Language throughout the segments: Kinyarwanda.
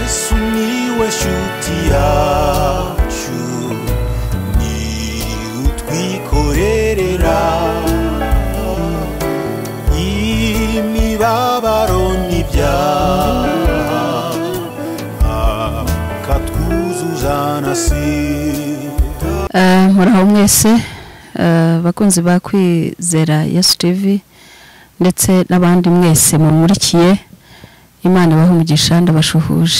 sumiłeś utiaciu ni utwikorerera imibabaro n'ibyaha akatwuzuza na sida Eh, muraho mwese eh, bakunzi ba kwizera yesu tv ndetse n'abandi mwese mumurikiye imana ibahe umugisha ndabashuhuje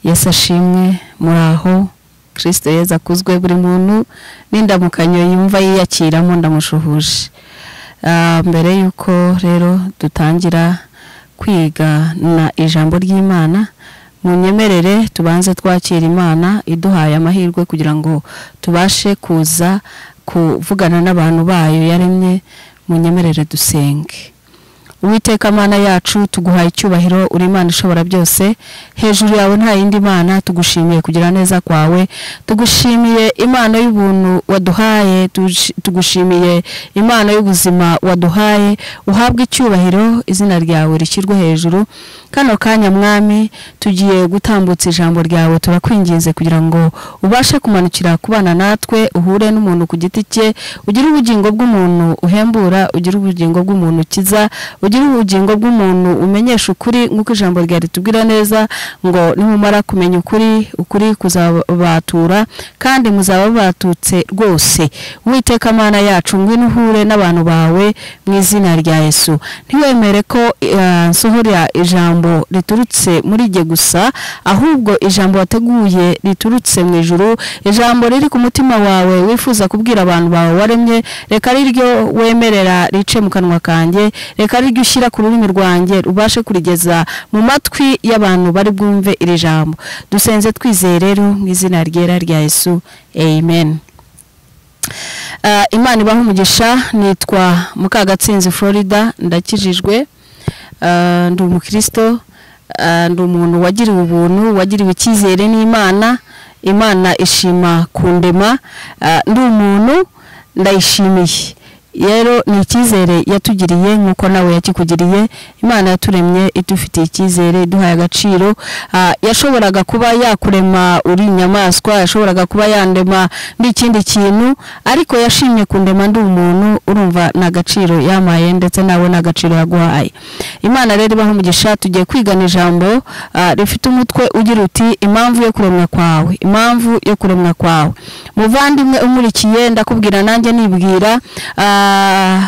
yesu ashimwe muraho kirisito yezu akuzwe buri muntu n'indamukanyo yumva yiyakiramo ndamushuhuje Ah, mbere y'uko rero dutangira kwiga na ijambo ry'imana munyemerere tubanze twakira imana iduhaye amahirwe kugira ngo tubashe kuza kuvugana n'abantu bayo yaremye munyemerere dusenge Uwiteka mana yacu tuguhaye icyubahiro uri imana ishobora byose hejuru yawe nta yindi mana tugushimiye kugira neza kwawe tugushimiye imana y'ubuntu waduhaye tugushi- tugushimiye imana y'ubuzima waduhaye uhabwe icyubahiro izina ryawe rishyirwe hejuru kano kanya mwami tugiye gutambutsa ijambo ryawe turakwinginze kugira ngo ubashe kumanukira kubana natwe uhure n'umuntu ku giti cye ugire ubugingo bw'umuntu uhembura ugire ubugingo bw'umuntu ukiza ugire ubugingo bw'umuntu umenyesha ukuri nk'uko ijambo rya ritubwira neza ngo nimumara kumenya ukuri ukuri kuzabatura kandi muzaba batutse rwose witeka mana yacu ngwino uhure n'abantu bawe mu izina rya yesu ntiwemere ko eh, nsohora ijambo riturutse muri jye gusa ahubwo ijambo wateguye riturutse mu ijuru ijambo riri ku mutima wawe wifuza kubwira abantu bawe waremye reka ari ryo wemerera rice mu kanwa kanjye reka ari ryo ushyira ku rurimi rwanjye rubashe kurigeza mu matwi y'abantu bari bwumve iri jambo dusenze twizeye rero mu izina ryera rya yesu amen Eh, imana ibaha umugisha nitwa mukagatsinzi florida ndakijijwe Eh, ndi umukristo Eh, ndi umuntu wagiriwe ubuntu wagiriwe icyizere n'imana imana ishima ku ndema Eh, ndi umuntu ndayishimiye rero ni icyizere yatugiriye nk'uko nawe yakikugiriye imana yaturemye idufitiye icyizere iduhaye agaciro Ah, yashoboraga kuba yakurema uri inyamaswa yashoboraga kuba yandema ndi ikindi kintu ariko yashimye kundema ndi umuntu urumva nta gaciro yamaye ndetse nawe nta gaciro yaguhaye imana rero ibaho umugisha tugiye kwigana ijambo ah, rifite umutwe ugira uti impamvu yo kuremwa kwawe impamvu yo kuremwa kwawe muvandimwe umurikiye ndakubwira nanjye nibwira ah,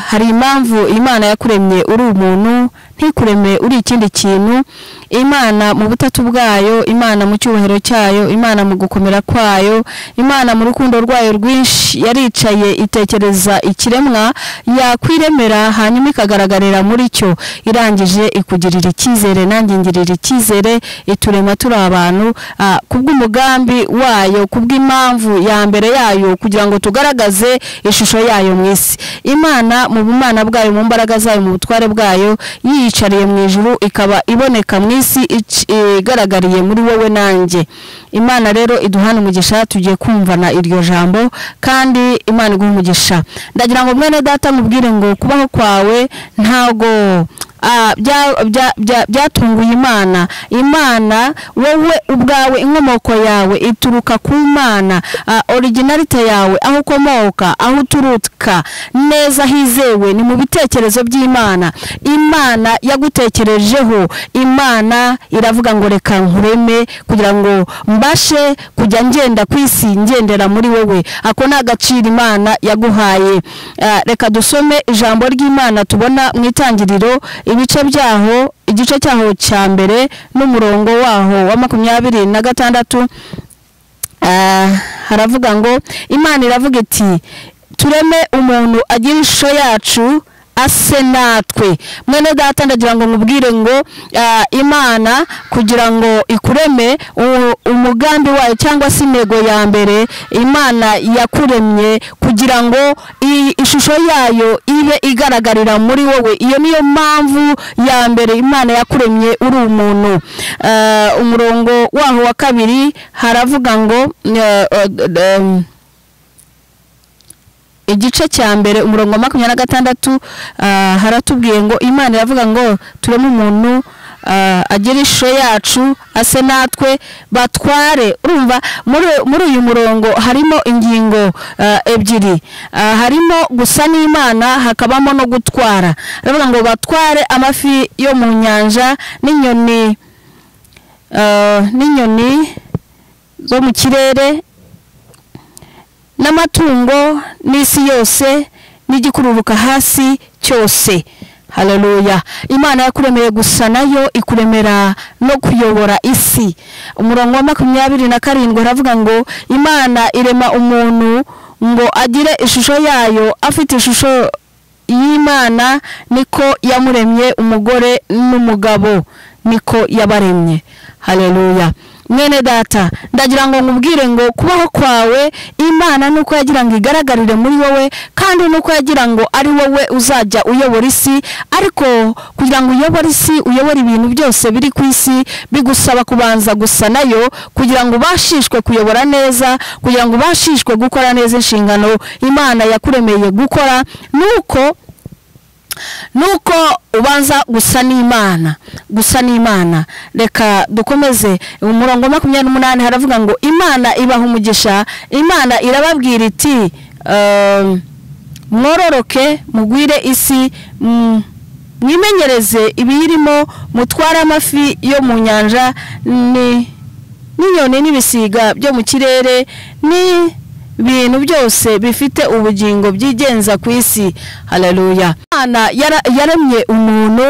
hari impamvu imana yakuremye uri umuntu ntikureme uri ikindi kintu imana mu butatu bwayo imana mu cyubahiro cyayo imana mu gukomera kwayo imana mu rukundo rwayo rwinshi yaricaye itekereza ikiremwa yakwiremera hanyuma ikagaragarira muri cyo irangije ikugirira icyizere nanjye ingirira icyizere iturema turi abantu ah, kubw'umugambi wayo kubw'impamvu ya mbere yayo kugira ngo tugaragaze ishusho yayo mu isi imana mu bumana bwayo mu mbaraga zayo mu butware bwayo yiyicariye mu ijuru ikaba iboneka mu isi ic- igaragariye muri wowe nanjye imana rero iduhana umugisha tugiye kumvana iryo jambo kandi imana iguha umugisha ndagira ngo mwene data mubwire ngo kubaho kwawe ntago ah, bya- bya- bya- byatunguye imana imana wowe ubwawe inkomoko yawe ituruka ku mana Ah, originalite yawe aho ukomoka aho uturuka neza hizewe ni mu bitekerezo by'imana imana yagutekerejeho imana iravuga ngo reka nkureme kugira ngo mbashe kujya ngenda ku isi ngendera muri wowe ako ni agaciro imana yaguhaye Ah, reka dusome ijambo ry'imana tubona mu itangiriro ibice byaho igice cyaho cya mbere n'umurongo waho wa makumyabiri na gatandatu Ah, haravuga ngo imana iravuga iti tureme umuntu agira ishusho yacu ase natwe mwene data ndagira ngo mubwire ngo ah, imana kugira ngo ikureme u- umugambi wayo cyangwa se intego ya mbere imana yakuremye kugira ngo i- ishusho yayo ibe igaragarira muri wowe iyo niyo mpamvu ya mbere imana yakuremye uri umuntu Ah, umurongo waho wa kabiri haravuga ngo eh, eh, em, igice cya mbere umurongo wa makumyabiri na gatandatu ah, haratubwiye ngo imana iravuga ngo tureme umuntu ah, agire ishusho yacu ase natwe batware urumva muri- muri uyu murongo harimo ingingo ah, ebyiri Ah, harimo gusa n'imana hakabamo no gutwara aravuga ngo batware amafi yo mu nyanja n'inyoni ah, n'inyoni zo mu kirere n'amatungo n'isi yose n'igikururuka hasi cyose haleluya imana yakuremeye gusa nayo ikuremera no kuyobora isi umurongo wa makumyabiri na karindwi aravuga ngo imana irema umuntu ngo agire ishusho yayo afite ishusho y'imana niko yamuremye umugore n'umugabo niko yabaremye haleluya mwene data ndagira ngo nkubwire ngo kubaho kwawe imana nuko yagira ngo igaragarire muri wowe kandi nuko yagira ngo ari wowe uzajya uyobora isi ariko kugira ngo uyobore isi uyobore ibintu byose biri ku isi bigusaba kubanza gusa nayo kugira ngo ubashishwe kuyobora neza kugira ngo ubashishwe gukora neza inshingano imana yakuremeye gukora nuko nuko ubanza gusa n'imana gusa n'imana reka dukomeze umurongo wa makumyabiri n'umunani haravuga ngo imana ibaha umugisha imana irababwira iti ehm, mwororoke mugwire isi mm, mwimenyereze ibiyirimo mutware amafi yo mu nyanja ni n'inyoni n'ibisiga byo mu kirere n'ibintu byose bifite ubugingo byigenza ku isi haleluya imana yara- yaremye umuntu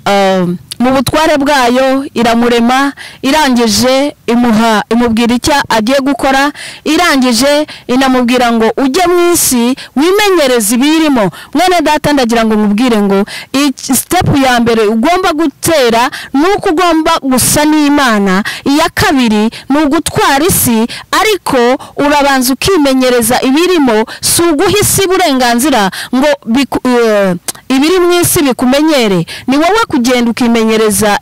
um, mu butware bwayo iramurema irangije imuha imubwira icyo agiye gukora irangije inamubwira ngo ujye mu isi wimenyereze ibiyirimo mwene data ndagira ngo nkubwire ngo iki- sitepu ya mbere ugomba gutera ni uko ugomba gusa n'imana iya kabiri ni ugutwara isi ariko urabanza ukimenyereza ibirimo si uguha isi uburenganzira ngo biku- eh, ibiri mu isi bikumenyere ni wowe kugenda ukimenyereza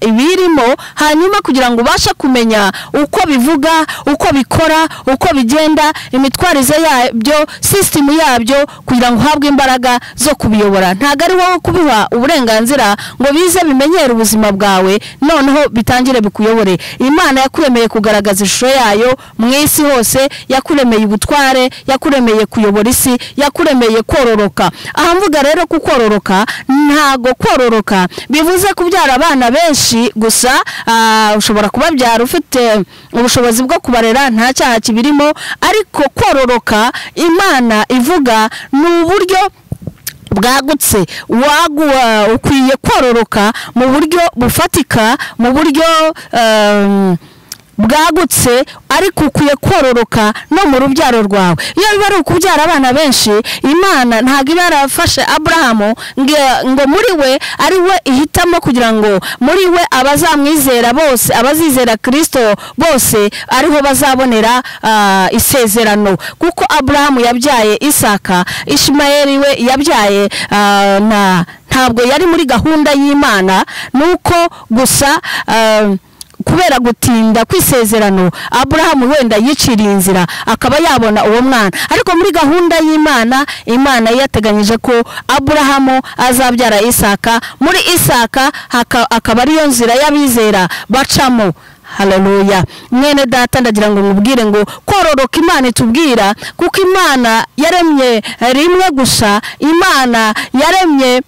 ibirimo hanyuma kugira ngo ubashe kumenya uko bivuga uko bikora uko bigenda imitwarize yabyo sisitemu yabyo kugira ngo uhabwe imbaraga zo kubiyobora ntabwo ari wowe kubiha uburenganzira ngo bize bimenyere ubuzima bwawe noneho bitangire bikuyobore imana yakuremeye kugaragaza ishusho yayo mu isi hose yakuremeye ubutware yakuremeye kuyobora isi yakuremeye kororoka aha mvuga rero ku kororoka ntago kororoka bivuze kubyara abana benshi gusa ah, ushobora kubabyara ufite ubushobozi bwo kubarera nta cyaha kibirimo ariko kororoka imana ivuga ni uburyo bwagutse waguha ukwiye kororoka mu buryo bufatika mu buryo ehm, bwagutse ariko ukwiye kororoka no mu rubyaro rwawe iyo biba ari ukubyara abana benshi imana ntabwo iba yarafashe aburahamu ngo- ngo muri we ari we ihitamo kugira ngo muri we abazamwizera bose abazizera kirisito bose ariho bazabonera ah, isezerano kuko aburahamu yabyaye isaka ishimayeli we yabyaye ah, na ntabwo yari muri gahunda y'imana nuko gusa ah, kubera gutinda kwisezerano aburahamu wenda yiciriye inzira akaba yabona uwo mwana ariko muri gahunda y'imana imana yateganyije ko aburahamu azabyara isaka muri isaka haka- akaba ariyo nzira y'abizera bacamo haleluya mwene data ndagira ngo mubwire ngo kororoka imana itubwira kuko imana yaremye rimwe gusa imana yaremye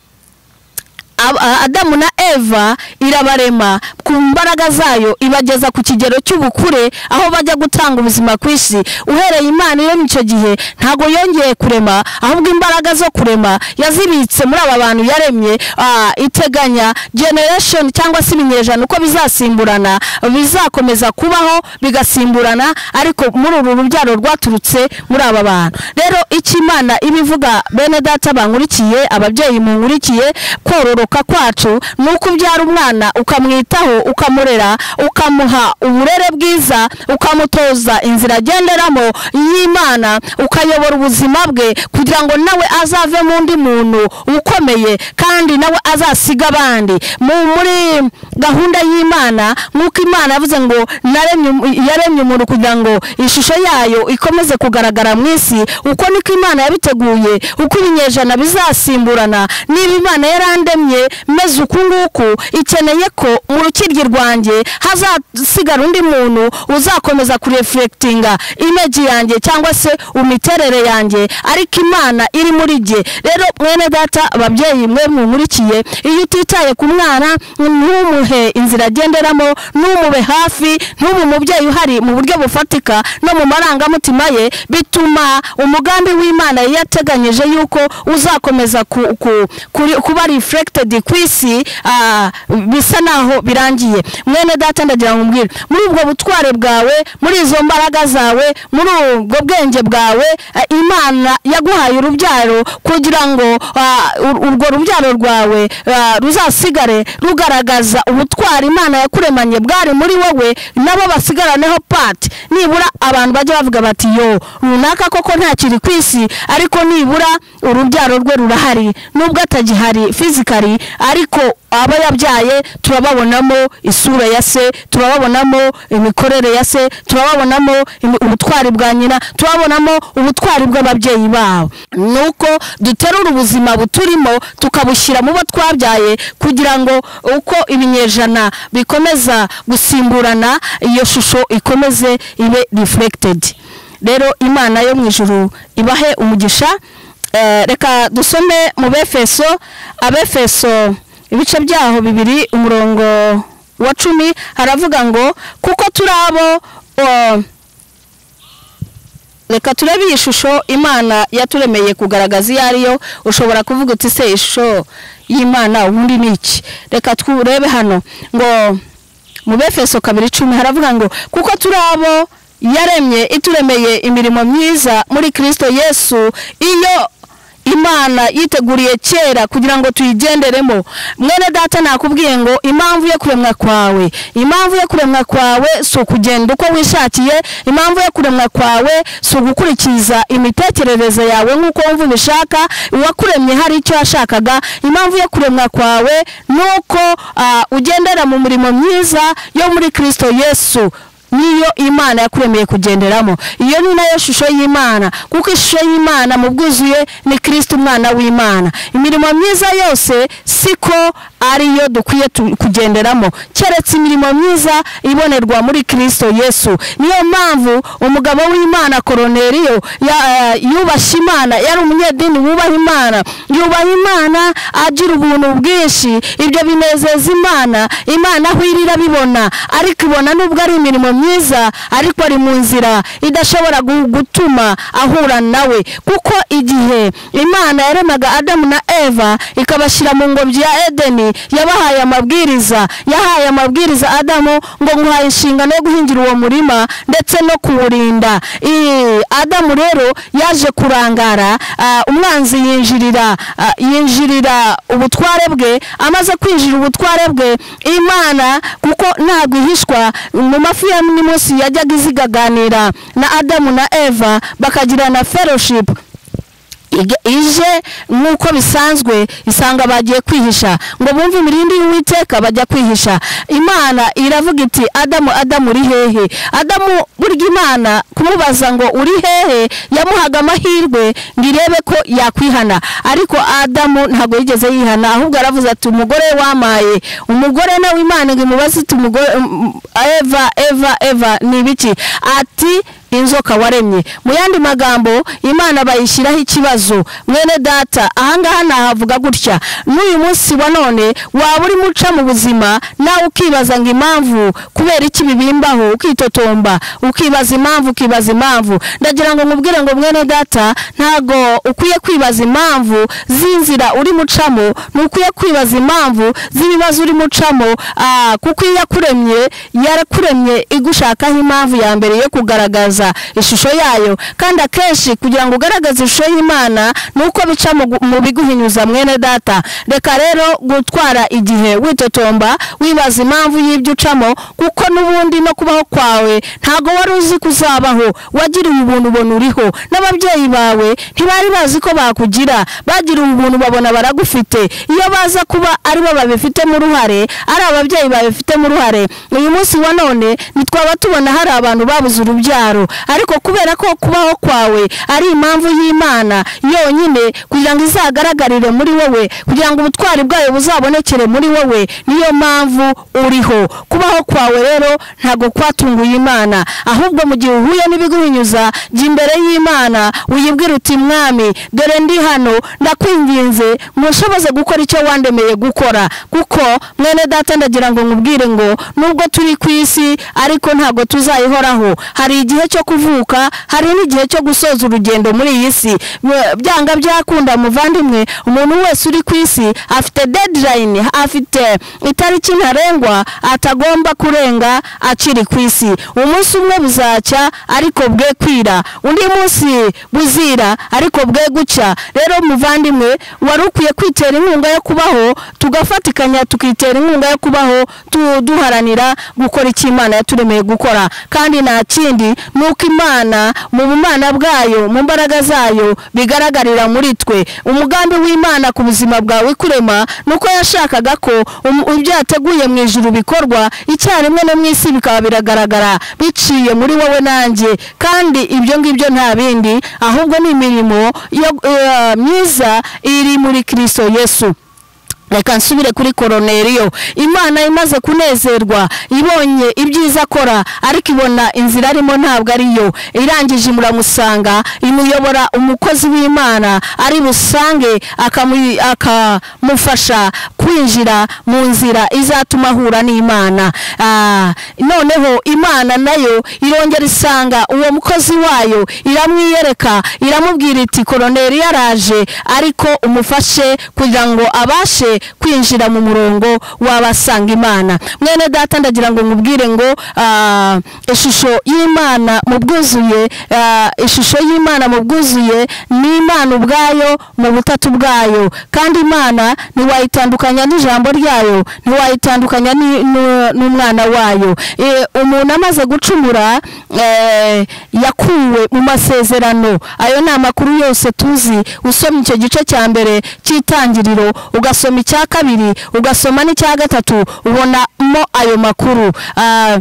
Ab- a- adamu na eva irabarema ku mbaraga zayo ibageza ku kigero cy'ubukure aho bajya gutanga ubuzima ku isi uhereye imana iremye icyo gihe ntabwo yongeye kurema ahubwo imbaraga zo kurema yazibitse muri aba bantu yaremye ah, iteganya generation cyangwa se ibinyejana uko bizasimburana bizakomeza kubaho bigasimburana ariko muri uru rubyaro rwaturutse muri aba bantu rero icyo imana iba ivuga bene data bankurikiye ababyeyi munkurikiye kororoka kwacu ni uko ubyara umwana ukamwitaho ukamurera ukamuha uburere bwiza ukamutoza inzira agenderamo y'imana ukayobora ubuzima bwe kugira ngo nawe azave mu undi muntu ukomeye kandi nawe azasiga abandi Mu- muri gahunda y'imana nk'uko imana yavuze ngo naremye um- yaremye umuntu kugira ngo ishusho yayo ikomeze kugaragara mu isi uko niko imana yabiteguye uko ibinyejana bizasimburana niba imana yarandemye ikeneye meze uku nguku ikeneye ko mu rukiryi rwanjye hazasigara undi muntu uzakomeza kurefurekitinga imeji yanjye cyangwa se umiterere yanjye ariko imana iri muri jye rero mwene data ababyeyi mwe mumurikiye iyo utitaye ku mwana ntumuhe inzira agenderamo ntumube hafi ntube umubyeyi uhari mu buryo bufatika no mu marangamutima ye bituma umugambi w'imana yari yateganyije yuko uzakomeza ku- ku- kuri- kuba reflected ku isi ah, bisa naho birangiye mwene data ndagira ngo umbwire muri ubwo butware bwawe muri izo mbaraga zawe muri ubwo bwenge bwawe ah, imana yaguhaye urubyaro kugira ngo ah, ur- urwo rubyaro rwawe ah, ruzasigare rugaragaza ubutwari imana yakuremanye bwari muri wowe nabo basigaraneho pati nibura abantu bajya bavuga bati yo runaka koko ntakiri ku isi ariko nibura urubyaro rwe rurahari nubwo atagihari fizikari ariko abo yabyaye turababonamo isura ya se turababonamo imikorere ya se turababonamo imi- ubutwari bwa nyina turababonamo ubutwari bw'ababyeyi babo ni uko duterura ubuzima buturimo tukabushyira mu bo twabyaye kugira ngo uko ibinyejana bikomeza gusimburana iyo shusho ikomeze ibe reflected rero imana yo mu ijuru ibahe umugisha Eh, reka dusome mu befeso abefeso ibice byaho bibiri umurongo wa cumi haravuga ngo kuko turi abo eh, reka turebe iyi shusho imana yaturemeye kugaragaza iyo ariyo ushobora kuvuga uti se ishusho y'imana ubundi ni iki reka turebe hano ngo mu befeso kabiri icumi haravuga ngo kuko turi abo yaremye ituremeye imirimo myiza muri kirisito yesu iyo imana yiteguriye kera kugira ngo tuyigenderemo mwene data nakubwiye ngo impamvu yo kuremwa kwawe impamvu yo kuremwa kwawe si ukugenda uko wishakiye impamvu yo kuremwa kwawe si ugukurikiza imitekerereze yawe nk'uko wumva ubishaka uwakuremye hari icyo yashakaga impamvu yo kuremwa kwawe ni uko ah, ugendera mu mirimo myiza yo muri kirisito yesu niyo imana yakuremeye kugenderamo iyo ni nayo shusho y'imana kuko ishusho y'imana mu bwuzuye ni kirisiti umwana w'imana imirimo myiza yose siko ariyo dukwiye tu- kugenderamo keretse imirimo myiza ibonerwa muri kirisito yesu niyo mpamvu umugabo w'imana koroneriyo ya- eh, yubashye imana yari umunyedini wubaha imana yubaha imana agira ubuntu bwinshi ibyo binezeza imana imana aho iri irabibona ariko ibona nubwo ari imirimo myiza ariko ari mu nzira idashobora gu- gutuma ahura nawe kuko igihe imana yaremaga adamu na eva ikabashyira mu ngobyi ya edeni yabahaye amabwiriza yahaye amabwiriza adamu ngo nguhaye inshingano yo guhingira uwo murima ndetse no kuwurinda I- adamu rero yaje kurangara ah, umwanzi yinjirira ah, yinjirira ubutware bwe amaze kwinjira ubutware bwe imana kuko ntabwo ihishwa mu mafi ya munsi yajyaga izigaganira na adamu na eva bakagirana fellowship Ige- ije nk'uko bisanzwe isanga bagiye kwihisha ngo bumve imirindi y'uwiteka bajya kwihisha imana iravuga iti adamu adamu uri hehe adamu burya imana kumubaza ngo uri hehe yamuhaga amahirwe ngo irebe ko yakwihana ariko adamu ntabwo yigeze yihana ahubwo aravuze ati umugore we wamaye umugore nawe imana ngo imubaze iti umugore um, eva eva eva ni ibiki ati inzoka waremye mu yandi magambo imana bayishyiraho ikibazo mwene data ahangaha nahavuga gutya n'uyu munsi wa none waba urimo uca mu buzima nawe ukibaza ngo impamvu kubera iki bibimbaho ukitotomba ukibaza impamvu ukibaza impamvu ndagira ngo nkubwire ngo mwene data ntago ukwiye kwibaza impamvu z'inzira uri mucamo ntukwiye kwibaza impamvu z'ibibazo uri mucamo ah, kuko iyo yakuremye yarakuremye igushakaho impamvu ya mbere yo kugaragaza ishusho yayo kandi akenshi kugira ngo ugaragaze ishusho y'imana ni uko bica mu gu- mu biguhinyuza mwene data reka rero gutwara igihe witotomba wibaza impamvu y'ibyo ucamo kuko n'ubundi no kubaho kwawe ntago wari uzi kuzabaho wagiriwe ubuntu ubona uriho n'ababyeyi bawe ntibari bazi ko bakugira bagiriwe ubuntu babona baragufite iyo baza kuba ari bo babifitemo uruhare ari ababyeyi babifitemo uruhare uyu munsi wa none ntitwaba tubona hari abantu babuze urubyaro ariko kubera ko kubaho kwawe ari impamvu y'imana yonyine kugira ngo izagaragarire muri wowe kugira ngo ubutwari bwayo buzabonekere muri wowe niyo mpamvu uriho kubaho kwawe rero ntabwo kwatunguye imana ahubwo mu gihe uhuye n'ibiguhinyuza jya imbere y'imana wiyibwira uti mwami dore ndi hano ndakwinginze mushoboze gukora icyo wandemeye gukora kuko mwene data ndagira ngo nkubwire ngo nubwo turi ku isi ariko ntabwo tuzayihoraho hari igihe cyo kuvuka hari n'igihe cyo gusoza urugendo muri iyi si Mwe- byanga byakunda muvandimwe umuntu wese uri ku isi afite deadline afite itariki ntarengwa atagomba kurenga akiri ku isi umunsi umwe buzacya ariko bwe kwira undi munsi buzira ariko bwe gucya rero muvandimwe wari ukwiye kwitera inkunga yo kubaho tugafatikanya tukitera inkunga yo kubaho tu- duharanira gukora icyo imana yaturemeye gukora kandi nta kindi ni uko imana mu bumana bwayo mu mbaraga zayo bigaragarira muri twe umugambi w'imana ku buzima bwawe kurema ni uko yashakaga ko um- ibyo yateguye mu ijuru bikorwa icyarimwe no mu isi bikaba biragaragara biciye muri wowe nanjye kandi ibyo ngibyo nta bindi ahubwo ni imirimo yo- eh, myiza iri muri kirisito yesu reka nsubire kuri koroneriyo imana imaze kunezerwa ibonye ibyiza akora ariko ibona inzira arimo ntabwo ariyo irangije imuramusanga imuyobora umukozi w'imana ari busange akamu- akamufasha kwinjira mu nzira izatuma ahura n'imana Ah, noneho imana nayo irongera isanga uwo mukozi wayo iramwiyereka iramubwira iti koroneri yaraje ariko umufashe kugira ngo abashe kwinjira mu murongo w'abasanga imana mwene data ndagira ngo nkubwire ngo ah, ishusho y'imana mu bwuzuye ah, ishusho y'imana mu bwuzuye ni imana ubwayo mu butatu bwayo kandi imana ntiwayitandukanya n'ijambo ryayo ntiwayitandukanya ni- nu- n'umwana wayo Eh, umuntu amaze gucumura eh, yakuwe mu masezerano ayo ni amakuru yose tuzi usomye icyo gice cya mbere cy'itangiriro ugasoma icya kabiri ugasoma n'icya gatatu ubonamo ayo makuru Ah,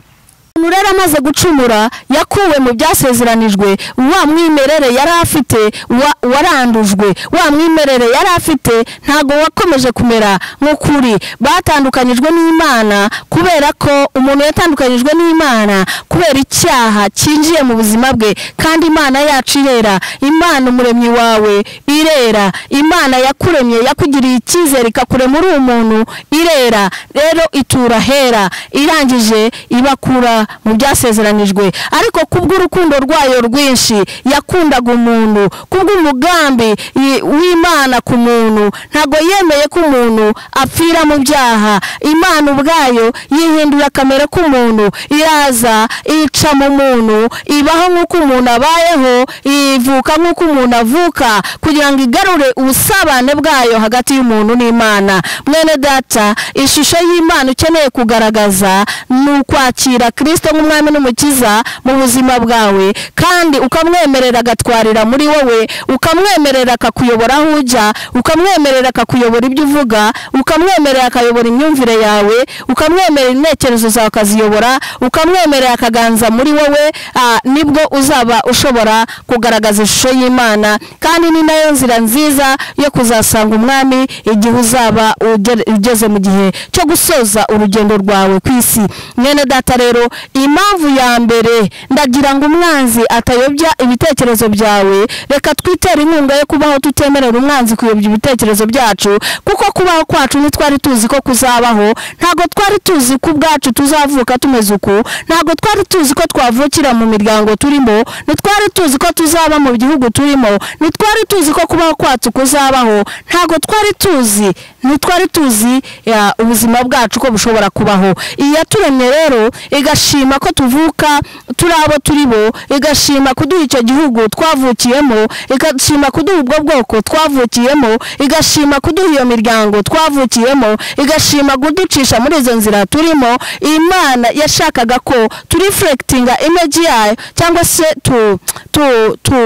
umuntu rero amaze gucumura yakuwe mu byasezeranijwe wa mwimerere yari afite wa- warandujwe wa mwimerere yari afite ntabwo wakomeje kumera nk'ukuri batandukanyijwe n'imana kubera ko umuntu yatandukanyijwe n'imana kubera icyaha cyinjiye mu buzima bwe kandi imana yacu irera imana umuremyi wawe irera imana yakuremye yakugiriye icyizere ikakurema uri umuntu irera rero itura hera irangije ibakura mu byasezeranijwe ariko kubw'urukundo rwayo rwinshi yakundaga umuntu kubw'umugambi i- w'imana ku muntu ntabwo yemeye ko umuntu apfira mu byaha imana ubwayo yihindura kamere k'umuntu iraza ica mu muntu ibaho nk'uko umuntu abayeho ivuka nk'uko umuntu avuka kugira ngo igarure ubusabane bwayo hagati y'umuntu n'imana mwene data ishusho y'imana ukeneye kugaragaza ni ukwakira kirisito nk'umwami n'umukiza mu buzima bwawe kandi ukamwemerera agatwarira muri wowe ukamwemerera akakuyobora aho ujya ukamwemerera akakuyobora ibyo uvuga ukamwemerera akayobora imyumvire yawe ukamwemerera intekerezo zawe akaziyobora ukamwemerera akaganza muri wowe ah, nibwo uzaba ushobora kugaragaza ishusho y'imana kandi ni nayo nzira nziza yo kuzasanga umwami igihe uzaba ugere- ugeze mu gihe cyo gusoza urugendo rwawe ku isi mwene data rero impamvu ya mbere ndagira ngo umwanzi atayobya ibitekerezo byawe reka twitera inkunga yo kubaho tutemerera umwanzi kuyobya ibitekerezo byacu kuko kubaho kwacu ntitwari tuzi ko kuzabaho ntabwo twari tuzi ko ubwacu tuzavuka tumeze uku ntabwo twari tuzi ko twavukira mu miryango turimo ntitwari tuzi ko tuzaba mu gihugu turimo ntitwari tuzi ko kubaho kwacu kuzabaho ntabwo twari tuzi ntitwari tuzi ya, ubuzima bwacu ko bushobora kubaho iyaturemye rero igashima ko tuvuka turi abo turi bo igashima kuduha icyo gihugu twavukiyemo igashima kuduha ubwo bwoko twavukiyemo igashima kuduha iyo miryango twavukiyemo igashima kuducisha muri izo nzira turimo imana yashakaga ko turifurekitinga imeji yayo cyangwa se tu tu tu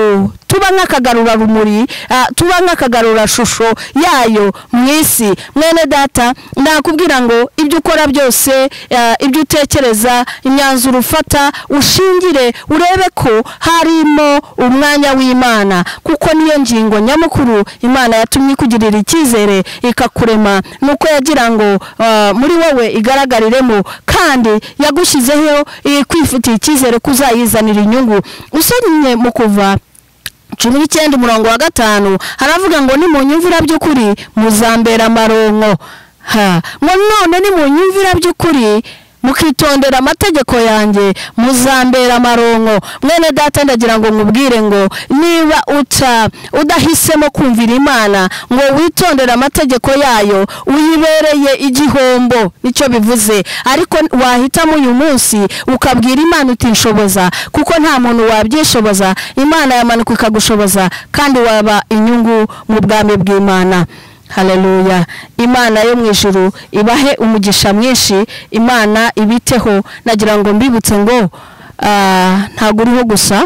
tuba nk'akagarurarumuri ah, tuba nk'akagarurashusho yayo mu isi mwene data nakubwira ngo ibyo ukora byose ah, ibyo utekereza imyanzuro ufata ushingire urebe ko harimo umwanya w'imana kuko niyo ngingo nyamukuru imana yatumye ikugirira icyizere ikakurema nuko yagira ngo ah, muri wowe igaragariremo kandi yagushyizeho eh, kwifitiye icyizere ko uzayizanira inyungu usomye mu kuva cumi n'icyenda umurongo wa gatanu haravuga ngo nimunyumvira by'ukuri muzambera amaronko ha ngo none nimunyumvira by'ukuri mukitondera amategeko yanjye muzambera amaronko mwene data ndagira ngo nkubwire ngo niba uca udahisemo kumvira imana ngo witondere amategeko yayo uyibereye igihombo nicyo bivuze ariko wahitamo uyu munsi ukabwira imana utishoboza kuko nta muntu wabyishoboza imana yamanuka ikagushoboza kandi waba inyungu mu bwami bw'imana haleluya imana yo mu ijuru ibahe umugisha mwinshi imana ibiteho nagira ngo mbibutse ngo ah, ntabwo uriho gusa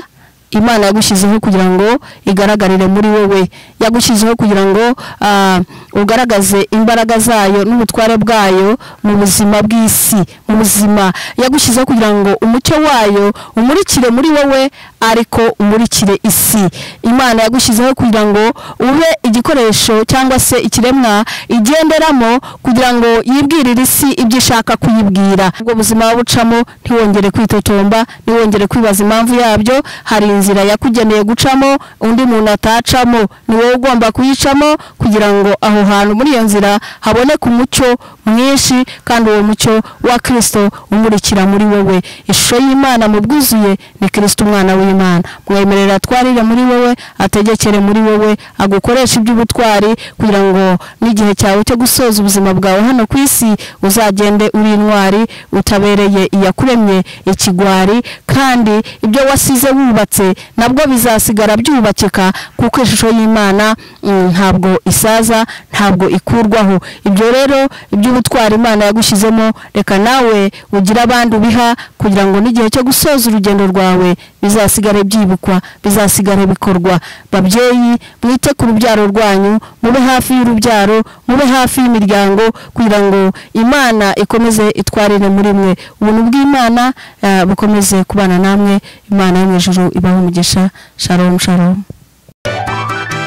imana yagushyizeho kugira ngo igaragarire muri wowe yagushyizeho kugira ngo ah, ugaragaze imbaraga zayo n'ubutware bwayo mu buzima bw'isi mu buzima yagushyizeho kugira ngo umucyo wayo umurikire muri wowe ariko umurikire isi imana yagushyizeho kugira ngo ube igikoresho cyangwa se ikiremwa igenderamo kugira ngo yibwirire isi ibyo ishaka kuyibwira ubwo buzima waba ucamo ntiwongere kwitotomba ntiwongere kwibaza impamvu yabyo hari inzira yakugeneye gucamo undi muntu atacamo ni wowe ugomba kuyicamo kugira ngo aho hantu muri iyo nzira haboneke umucyo mwinshi kandi uwo mucyo wa kirisito umurikira muri wowe ishusho y'imana mu bwuzuye ni kirisito umwana w'imana mwemerera atwarire muri wowe ategekere muri wowe agukoreshe iby'ubutwari kugira ngo n'igihe cyawe cyo gusoza ubuzima bwawe hano ku isi uzagende uri intwari utabereye iyakuremye ikigwari kandi ibyo wasize wubatse nabwo bizasigara byubakika kuko ishusho y'imana mm, ntabwo isaza ntabwo ikurwaho ibyo rero iby'ubutwari imana yagushyizemo reka nawe ugire abandi ubiha kugira ngo n'igihe cyo gusoza urugendo rwawe bizasigare byibukwa bizasigare bikorwa babyeyi mwite ku rubyaro rwanyu mube hafi y'urubyaro mube hafi y'imiryango kugira ngo imana ikomeze itwarire muri mwe ubuntu bw'imana eh, bukomeze kubana namwe imana yo mu ijuru ibaho umugisha sharomu sharomu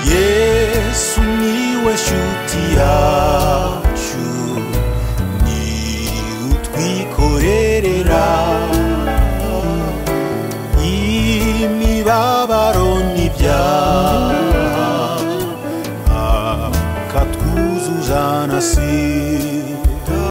yesu niwe shuti yawe